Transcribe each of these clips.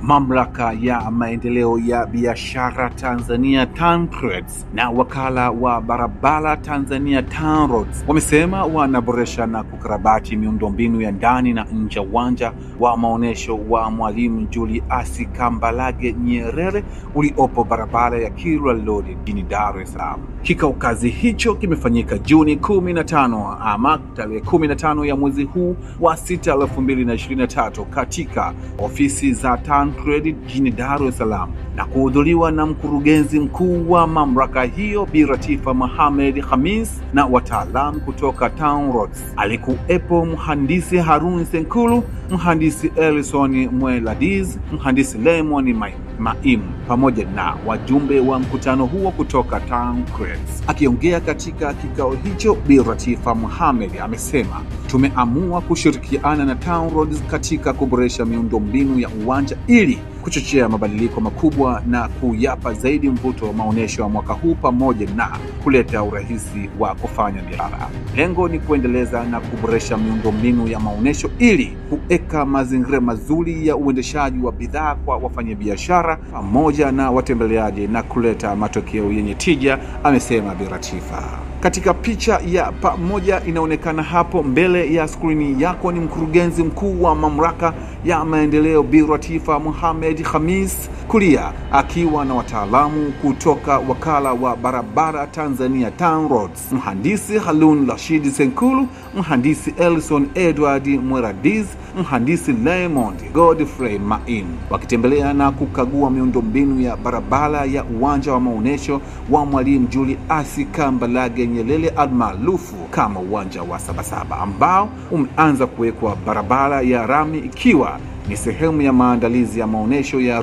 Mamlaka ya maendeleo ya biashara Tanzania TANTRADS na wakala wa barabara Tanzania TANROADS wamesema wanaboresha na kukarabati miundombinu ya ndani na nje ya uwanja wa maonyesho wa Mwalimu Julius Kambarage Nyerere uliopo barabara ya Kilwa Road jijini Dar es Salaam. Kikao kazi hicho kimefanyika Juni kumi na tano ama tarehe kumi na tano ya mwezi huu wa sita elfu mbili na ishirini na tatu katika ofisi za TANTRADS jijini Dar es Salaam na kuhudhuriwa na mkurugenzi mkuu wa mamlaka hiyo Bi Latifa Mohamed Khamis na wataalamu kutoka TANROADS. Alikuwepo mhandisi Harun Senkulu, mhandisi Elson Mweladiz, mhandisi Lemon Mai Maimu pamoja na wajumbe wa mkutano huo kutoka TANTRADS. Akiongea katika kikao hicho, Bi Latifa Mohamed amesema tumeamua kushirikiana na TANROADS katika kuboresha miundombinu ya uwanja ili kuchochea mabadiliko makubwa na kuyapa zaidi mvuto wa maonyesho ya mwaka huu pamoja na kuleta urahisi wa kufanya biashara. Lengo ni kuendeleza na kuboresha miundombinu ya maonyesho ili kuweka mazingira mazuri ya uendeshaji wa bidhaa kwa wafanyabiashara pamoja na watembeleaji na kuleta matokeo yenye tija, amesema Bi Latifa. Katika picha ya pamoja inaonekana hapo mbele ya skrini yako ni mkurugenzi mkuu wa mamlaka ya maendeleo Bi Latifa Mohamed Khamis, kulia akiwa na wataalamu kutoka wakala wa barabara Tanzania TANROADS, mhandisi Harun Rashid Senkulu, mhandisi Elson Edward Mweradiz, mhandisi Raymond Godfrey Main, wakitembelea na kukagua miundombinu ya barabara ya uwanja wa maonyesho wa Mwalimu Julius Kambarage Nyerere almaarufu kama uwanja wa Sabasaba ambao umeanza kuwekwa barabara ya rami ikiwa ni sehemu ya maandalizi ya maonyesho ya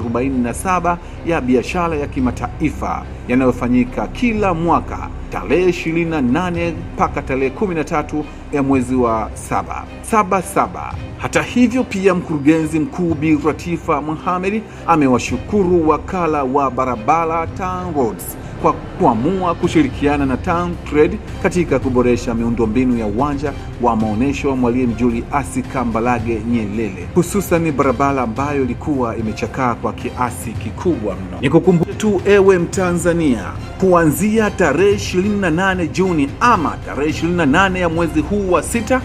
47 ya biashara ya kimataifa yanayofanyika kila mwaka tarehe 28 mpaka tarehe 13 ya mwezi wa saba saba saba. Hata hivyo, pia mkurugenzi mkuu Bi Latifa Mohamed amewashukuru wakala wa barabara TANROADS kwa kuamua kushirikiana na TANTRADS katika kuboresha miundombinu ya uwanja wa maonyesho wa Mwalimu Julius Kambarage Nyerere, hususan barabara ambayo ilikuwa imechakaa kwa kiasi kikubwa mno. Nikukumbushe tu ewe Mtanzania, kuanzia tarehe 28 Juni ama tarehe 28 ya mwezi huu wa sita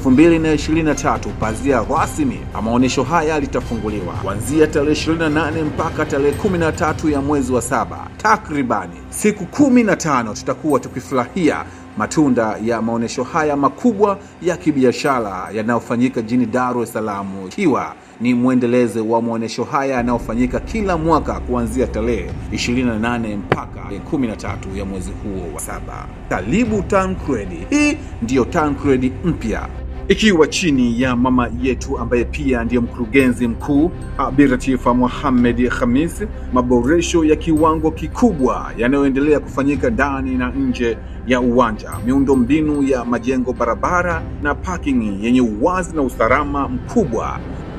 2023 pazia rasmi ya maonyesho haya litafunguliwa kuanzia tarehe 28 mpaka tarehe 13 ya mwezi wa saba, takribani siku kumi na tano tutakuwa tukifurahia matunda ya maonyesho haya makubwa ya kibiashara yanayofanyika jijini Dar es Salaam, ikiwa ni mwendelezo wa maonyesho haya yanayofanyika kila mwaka kuanzia tarehe 28 mpaka 13 ya mwezi huo wa saba. Karibu TANTRADS. Hii ndiyo TANTRADS mpya ikiwa chini ya mama yetu ambaye pia ndiye mkurugenzi mkuu Bi Latifa Mohamed Khamis. Maboresho ya kiwango kikubwa yanayoendelea kufanyika ndani na nje ya uwanja, miundombinu ya majengo, barabara na parking yenye uwazi na usalama mkubwa.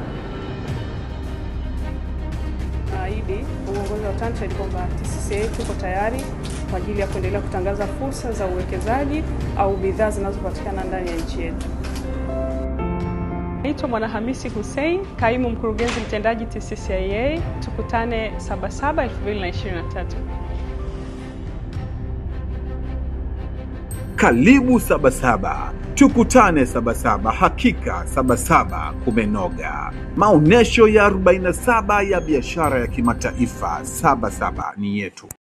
Naahidi uongozi wa TANTRADS kwamba TCCIA tuko tayari kwa ajili ya kuendelea kutangaza fursa za uwekezaji au bidhaa zinazopatikana ndani ya nchi yetu. Naitwa Mwanahamisi Hussein, kaimu mkurugenzi mtendaji TCCIA. Tukutane Sabasaba 2023. Karibu Sabasaba, tukutane Sabasaba. Hakika Sabasaba kumenoga. Maonyesho ya 47 ya biashara ya kimataifa. Sabasaba ni yetu.